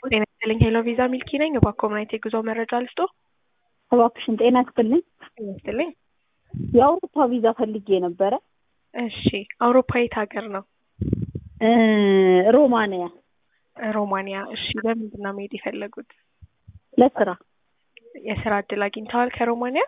ጤና ይስጥልኝ ሄሎ ቪዛ ሚልኪ ነኝ። እባክዎ ምን አይነት የጉዞ መረጃ ልስጦ? እባክሽን ጤና ይስጥልኝ። ጤና ይስጥልኝ። የአውሮፓ ቪዛ ፈልጌ ነበረ። እሺ አውሮፓ የት ሀገር ነው? እ ሮማንያ ሮማንያ። እሺ በምንድን ነው መሄድ የፈለጉት? ለስራ የስራ እድል አግኝተዋል ከሮማንያ?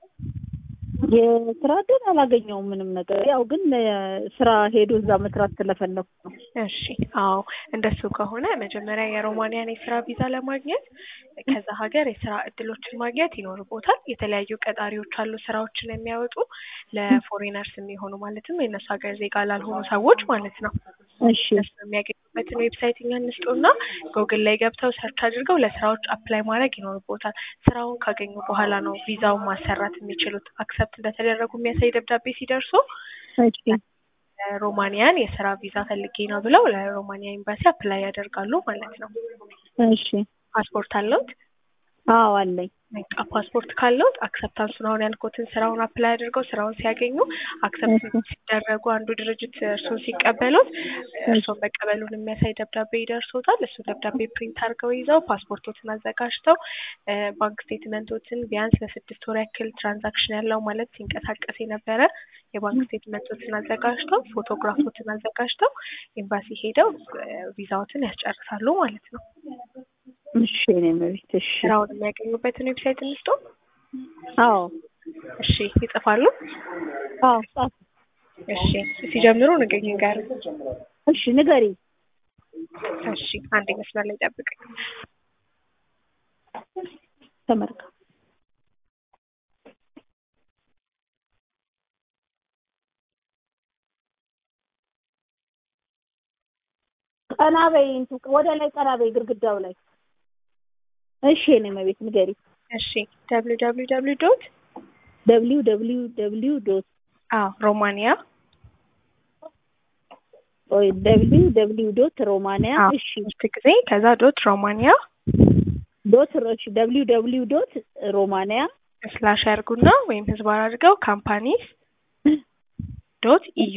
የስራ እድል አላገኘውም ምንም ነገር። ያው ግን እ ስራ ሄዶ እዛ መስራት ስለፈለኩ ነው። እሺ አዎ እንደሱ ከሆነ መጀመሪያ የሮማንያን የስራ ቪዛ ለማግኘት ከዛ ሀገር የስራ እድሎችን ማግኘት ይኖርቦታል። የተለያዩ ቀጣሪዎች አሉ ስራዎችን የሚያወጡ ለፎሬነርስ የሚሆኑ ማለትም የእነሱ ሀገር ዜጋ ላልሆኑ ሰዎች ማለት ነው። እሺ እነሱ የሚያገኙበትን ዌብሳይት እኛ እንስጦና ጎግል ላይ ገብተው ሰርች አድርገው ለስራዎች አፕላይ ማድረግ ይኖርቦታል። ስራውን ካገኙ በኋላ ነው ቪዛውን ማሰራት የሚችሉት። አክሰፕት እንደተደረጉ የሚያሳይ ደብዳቤ ሲደርሱ እሺ ሮማንያን የስራ ቪዛ ፈልጌ ነው ብለው ለሮማንያ ኤምባሲ አፕላይ ያደርጋሉ ማለት ነው። እሺ ፓስፖርት አለውት? አዎ አለኝ። በቃ ፓስፖርት ካለውት አክሰፕታንሱን አሁን ያልኩትን ስራውን አፕላይ አድርገው ስራውን ሲያገኙ አክሰፕት ሲደረጉ አንዱ ድርጅት እርሶን ሲቀበሉት እርሶን መቀበሉን የሚያሳይ ደብዳቤ ይደርሶታል። እሱ ደብዳቤ ፕሪንት አድርገው ይዘው ፓስፖርቶትን አዘጋጅተው እ ባንክ ስቴትመንቶችን ቢያንስ ለስድስት ወር ያክል ትራንዛክሽን ያለው ማለት ሲንቀሳቀስ የነበረ የባንክ ስቴትመንቶችን አዘጋጅተው ፎቶግራፎችን አዘጋጅተው ኤምባሲ ሄደው እ ቪዛዎትን ያስጨርሳሉ ማለት ነው። እሺ እኔ መቤት እሺ ስራውን የሚያገኙበትን ዌብሳይት እንስጦ። አዎ እሺ ይጽፋሉ? አዎ ጻፍ እሺ ሲጀምሩ ንገኝ ጋር እሺ ንገሪ እሺ አንድ መስመር ላይ ጠብቀኝ። ተመርካ ቀና በይ እንቱ ወደ ላይ ቀና በይ ግድግዳው ላይ እሺ እኔ መቤት ንገሪ እሺ ደብሊው ደብሊው ደብሊው ዶት ደብሊው ደብሊው ደብሊው ዶት አዎ ሮማንያ ወይ ደብሊው ደብሊው ዶት ሮማንያ አዎ እሺ ሶስት ጊዜ ከዛ ዶት ሮማንያ ዶት እሺ ደብሊው ደብሊው ዶት ሮማንያ ስላሽ ያርጉና ወይም ህዝባር አድርገው ካምፓኒስ ዶት ኢዩ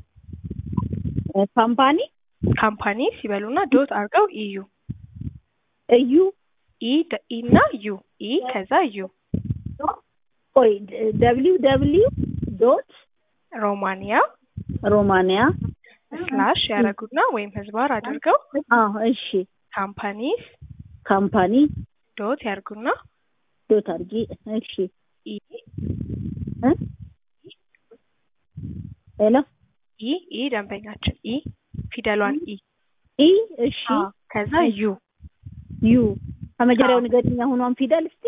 ካምፓኒ ካምፓኒስ ይበሉና ዶት አድርገው ኢዩ እዩ ኢ ደ- ኢ እና ዩ ኢ ከዛ ዩ ቆይ ደብሊው ደብሊው ዶት ሮማንያ ሮማንያ ስላሽ ያረጉና ወይም ህዝባር አድርገው አዎ እሺ ካምፓኒስ ካምፓኒ ዶት ያርጉና ዶት አድርጊ እሺ ኢ እ ሄሎ ኢ ኢ ደንበኛችን ኢ ፊደሏን ኢ ኢ እሺ አዎ ከዛ ዩ ዩ ከመጀመሪያው ንገሪኝ አሁኗን ፊደል እስቲ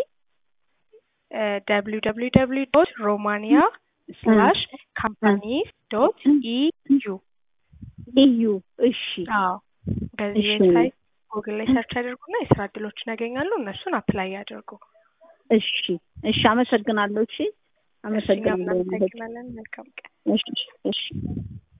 ደብሊው ደብሊው ደብሊው ዶት ሮማንያ ስላሽ ካምፓኒስ ዶት ኢ ዩ ኢዩ እሺ አዎ በዚህ እሺ። ዌብሳይት ጉግል ላይ ሰርች ያደርጉና የስራ እድሎችን ያገኛሉ። እነሱን አፕላይ ያደርጉ። እሺ እሺ አመሰግናለሁ እሺ እኛም አመሰግናለሁ እናመሰግናለን። መልካም ቀን። እሺ እሺ